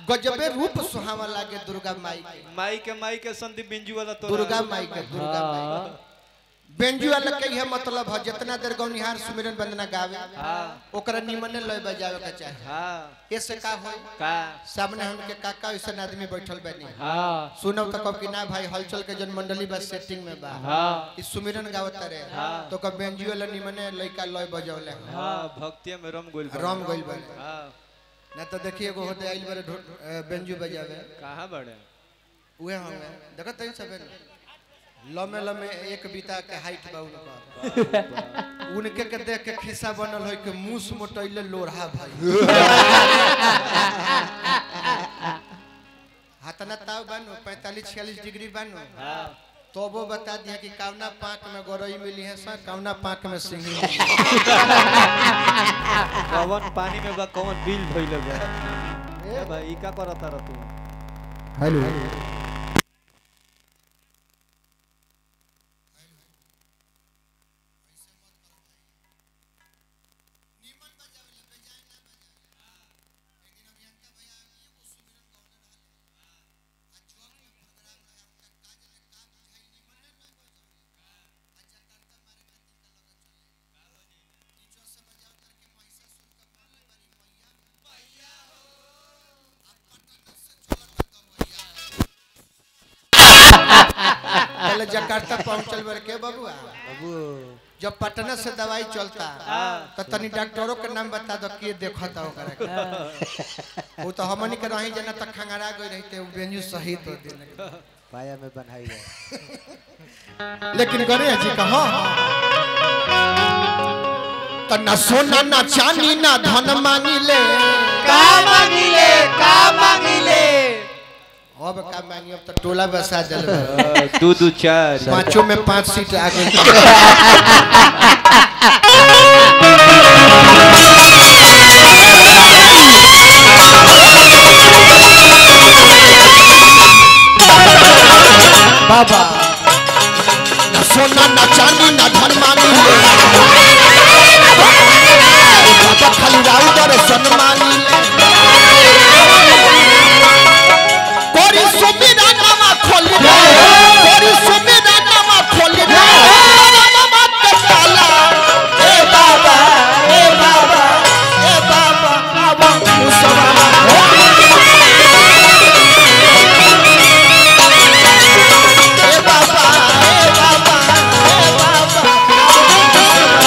गजबे रूप सुहावा लागे दुर्गा माई के माई के माई के संदीप बिंजू वाला तो दुर्गा माई के दुर्गा माई बेंजू वाला के यह मतलब है जितना देर गौनिहार सुमिरन वंदना गावे हाँ ओकरा निमने लय बजावे के चाहे हाँ ऐसे का होई का सामने हमके काका ऐसा आदमी बैठल बनी हाँ सुनब तो कब कि ना भाई हलचल के जन मंडली बा सेटिंग में बा हाँ ई सुमिरन गावत रे हाँ। तो कब बेंजू वाला निमने लइका लय बजौले हाँ भक्तिया में रम गोल राम गइल बा हाँ ना तो देखिए एगो होते आइल बारे ढो- अ, बेंजू बजावे कहाँ बड़े उहे हमें देखत तई सबे लमे लमे एक बीता के हाइट बा उनका उनके के देख के खिस्सा बनल होय के मूस मोटैले लोढ़ा भाई हाथना ताव बानो 45 46 डिग्री बानो हाँ तो वो बता दिया कि कावना पाक में गोरई मिली है सर कावना पाक में सिंगी मिली कवन पानी में बा कवन बिल धइले बा ए भाई ई का करता रह तू हेलो पहले जकार्ता पहुंचल बर के बबुआ बाबू जब पटना से दवाई चलता तो तनी डॉक्टरों के नाम बता दो के देखता ओकरा के वो तो हमनी के रही जना तक खंगरा गई रहते वो बेंजू सही तो दिन पाया में बनाई गए लेकिन गणेश जी का हाँ तो न सोना न चांदी न धन मांगी ले का मांगिले का मांगिले अब का मांगी अब तो टोला बसा दिल दू दू चार पांचों में पांच सीट आ गई बाबा न सोना न चांदी न धन मांगी ले बाबा खाली राउ दर्शन मांगी ले कोरी सुमिरा नामा खोली दे कोरी सुमिरा नामा खोली दे नामा के ताला ए बाबा ए बाबा ए बाबा बाबा मुसलमान ए बाबा ए बाबा ए बाबा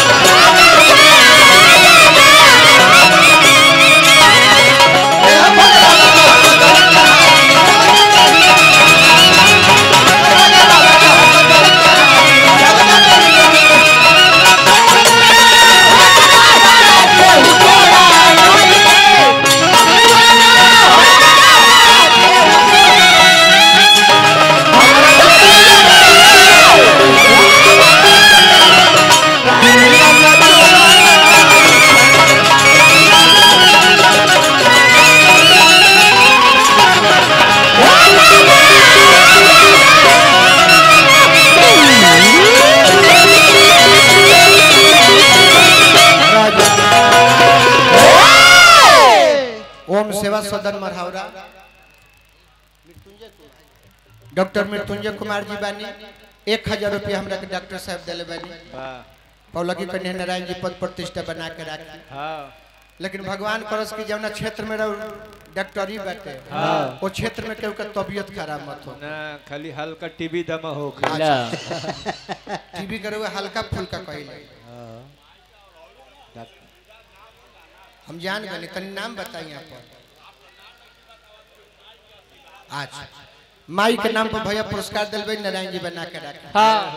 ओम सेवा सदन मरहावरा डॉक्टर मृत्युंजय कुमार जी बानी एक हजार रुपया हमरा के डॉक्टर साहब दिले बानी वाह पौलकी कन्या नारायण जी पद प्रतिष्ठा बना के राखी हाँ लेकिन भगवान करस की जवना क्षेत्र में रहो डॉक्टरी बाटे हाँ। वो क्षेत्र में केहू के तबीयत खराब मत हो ना खाली हल्का टीबी दमा हो टीबी करे हुए हल्का फुल्का कहिले हम जान गए तनी नाम बताई यहाँ पर आज माई के नाम पर भैया पुरस्कार दिलबे नारायण जी बना के रखे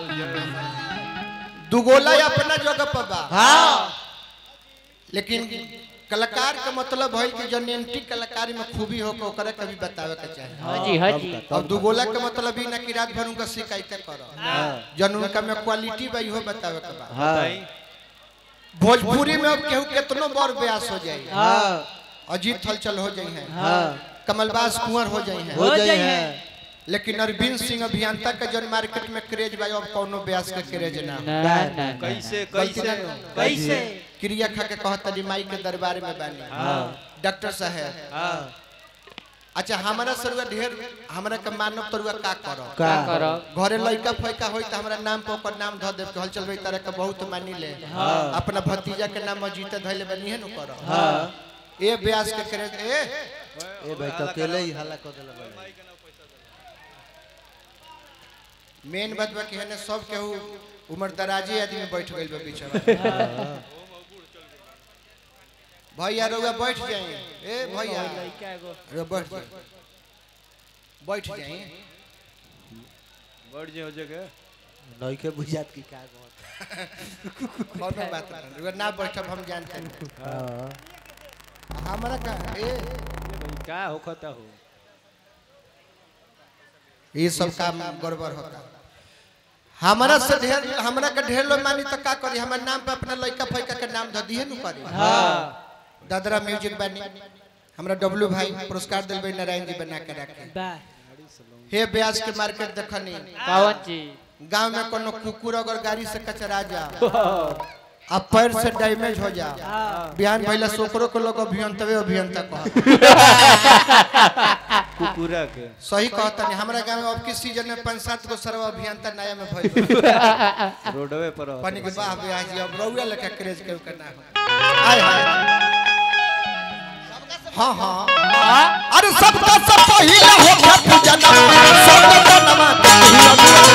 हाँ दुगोला अपना जगह पर बा लेकिन कलाकार के मतलब है कि जो नेमटी कलाकारी में खूबी हो के ओकरा कभी बतावे के चाहे हाँ जी हाँ जी अब दुगोला के मतलब ही ना कि रात भर उनका शिकायत करो जन उनका में क्वालिटी बा इहो बतावे के बा बताई भोजपुरी में अब केहू कितनो बड़ ब्यास हो जाए हाँ अजीत हलचल हो जाए हैं हाँ कमलबास कुंवर हो जाए हैं हो जाए हैं लेकिन अरविंद सिंह अभियंता के जन मार्केट में क्रेज बा अब कोनो ब्यास के क्रेज ना ना ना ना। कैसे कैसे कैसे कैसे क्रिया खा के कहता जी माई के दरबार में बानी हाँ डॉक्टर साहब हाँ अच्छा हमारा सरुआ ढेर हमरा के मानव तरुआ का करो का करो घरे लइका फैका होई त हमरा नाम पर ओकर नाम ध देब हल चलबे तरह के बहुत मानी ले अपना भतीजा के नाम अजीत धइले बनी है नु करो हां ए ब्यास के करे ए ए भाई तो अकेले ही हल्ला कर देला भाई मेन बात बा कि हने सब केहू उम्र दराजी आदमी बैठ गइल बा पीछे में। भैया रउआ बैठ जाई ए भैया रउआ बैठ जाई बैठ जाई बढ़ जे हो जगह नई के बुझात की का कहत कोनो बात नहीं रउआ ना बैठब हम जानते हैं हां हमरा का ए भाई का होखता हो ये सब काम गड़बड़ होता हमारा से ढेर हमरा के ढेर लोग मानी तो का करी हमर नाम पे अपना लइका फैका के नाम ध दिए नु करी दादरा म्यूजिक बनी हमरा डब्लू भाई पुरस्कार दिलबे नारायण जी बना के रखे हे ब्याज के मार्केट देखनी कौन चीज गांव में कोनो कुकुर अगर गाड़ी से कचरा जा आ पैर से डैमेज हो जा बिहान भइला सोकरो के लोग अभियंतवे अभियंता कह कुकुरा के सही कहता नहीं हमरा गांव में अब किस सीजन में पांच सात गो सर्व अभियंता नया में भइल बा। रोडवे पर रहत पानी के बाह ब्याह जी अब रउआ लेके क्रेज के करना है आय हाय हाँ हाँ अरे सबका सब पहिला हो खत जनम सबका जनम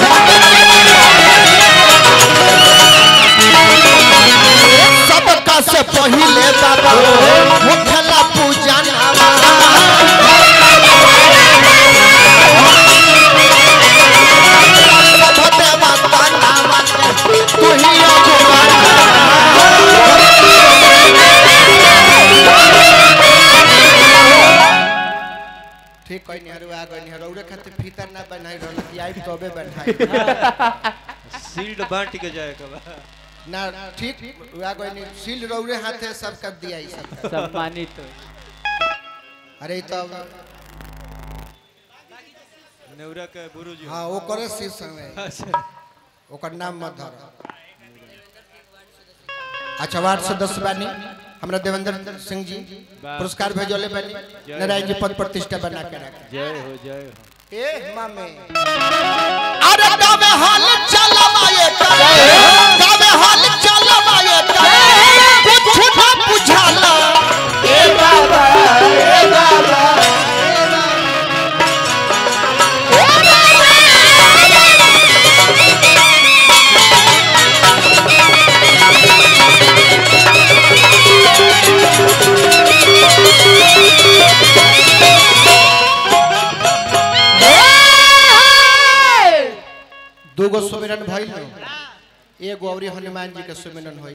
सबका से पहिले बाबा हो खला पूजा नामा सब देवता नामा तू ही अगुवाना ठीक कोई नहीं हरु आ गई नहीं हरु खातिर फीता ना बनाई रहल कि आई तबे बनाई सील्ड बांट के जाए के बा ना ठीक आ गई नहीं सील रौरे हाथे सब कर दिया ई सब सम्मानित अरे ई तो नेउरा के गुरुजी हाँ वो करे शीर्ष समय अच्छा ओकर नाम मत धर अच्छा वार्ड सदस्य बानी हमरा देवेंद्र सिंह जी पुरस्कार भेजले बानी नारायण जी पद प्रतिष्ठा बना के रखे जय हो जय हो ए मामे अरे गावे हाल चलवाए करे गावे हाल चलवाए करे कुछ ना बुझाला ए बाबा ए बाबा दूगो सुमिरन भइल एगो औरी हनुमान जी के सुमिरन होई